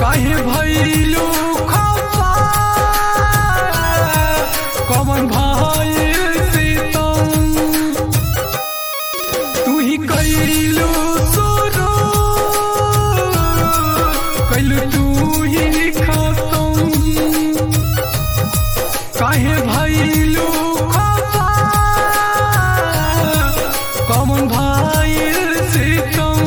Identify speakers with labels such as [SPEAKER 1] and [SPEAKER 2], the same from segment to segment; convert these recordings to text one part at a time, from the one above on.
[SPEAKER 1] काहे भइलू खफा कवन भइल सीतम तू ही कैलू शुरू कैलू तू ही खतम काहे भइलू खफा कवन भइल सीतम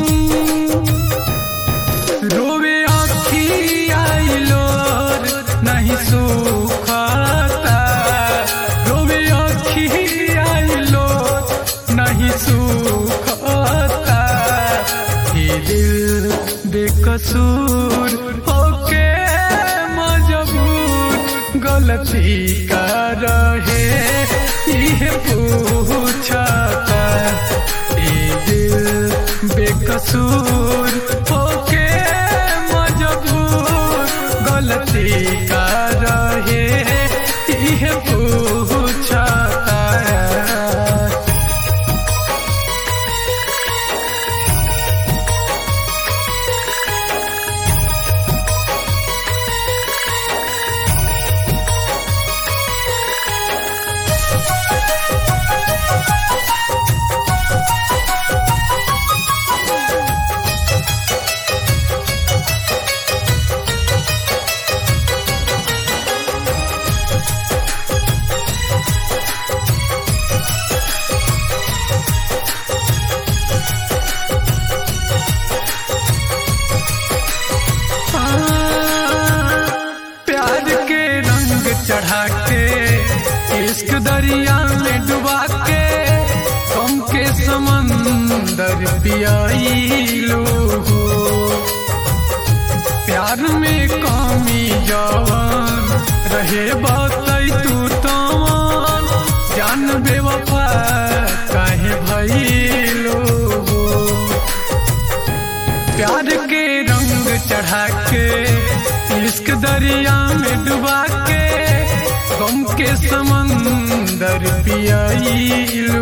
[SPEAKER 1] रोवे आखी आइलो नहीं सुखता रोवे आखी आइलो नहीं सुखता ये दिल बेकसूर होके मजबूर गलती का रहे ये पूछता ये दिल बेकसूर होके मजबूर गलती का रहे ये पूछता प्यार के रंग चढ़ा के इश्क दरिया में डुबा के गम के समंदर पियाईलो प्यार में कमी जवान रहे बातई तू तवान जान बेवफा काहे भइलो प्यार के रंग चढ़ा के इश्क दरिया में डुबा के गम के समंदर पियाईलू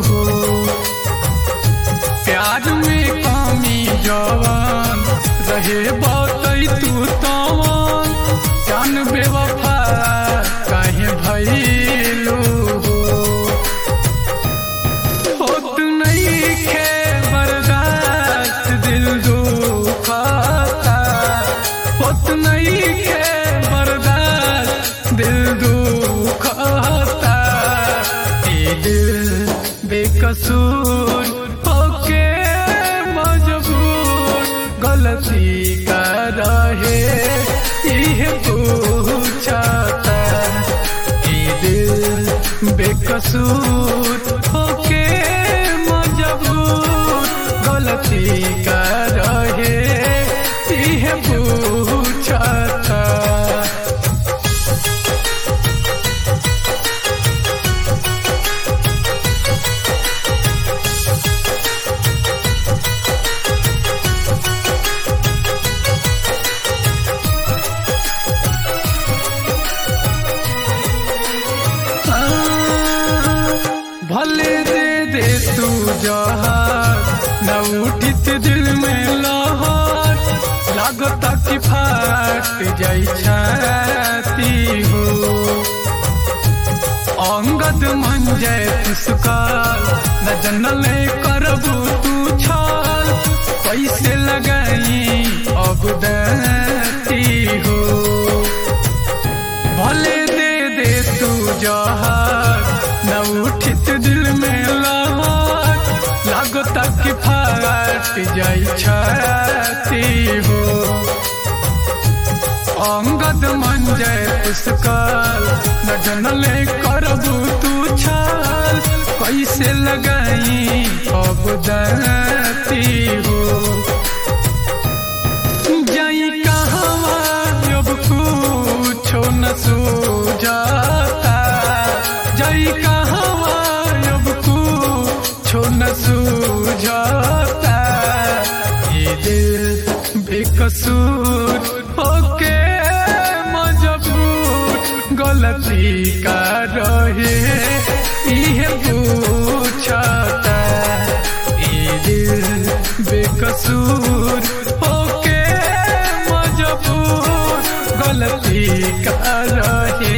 [SPEAKER 1] प्यार में कमी जवान रहे बातई तू तवान जान बेवफा काहे भइलू होत नहीं खे बर्दाश्त दिल दुखाता होत नहीं खे बर्दाश्त दिल दुखाता ये दिल बेकसूर होके मजबूर गलती का रहे ये पूछता ये दिल बेकसूर होके मजबूर गलती का रहे ये पूछता भले दे दे तू जहार न उठित दिल में लहर लागता कि फाट जाई छाती हो अंगद मन जय पुष्काल न जनले करबू तू छाल पैसे लगाई अब देती हो भले दे दे तू जहार न उठित दिल में लहर लागता कि फाट जाई छाती हो अंगद मन जय पुष्काल न जनले करबू तू छाल कैसे लगाई अब दती हो जाई कहवा अब कुछो न सूझाता जाई कहवा अब कुछो न सूझाता ये दिल बेकसूर होके मजबूर गलती का रहे इहे पूछता ये दिल बेकसूर होके मजबूर अब गलती का रहे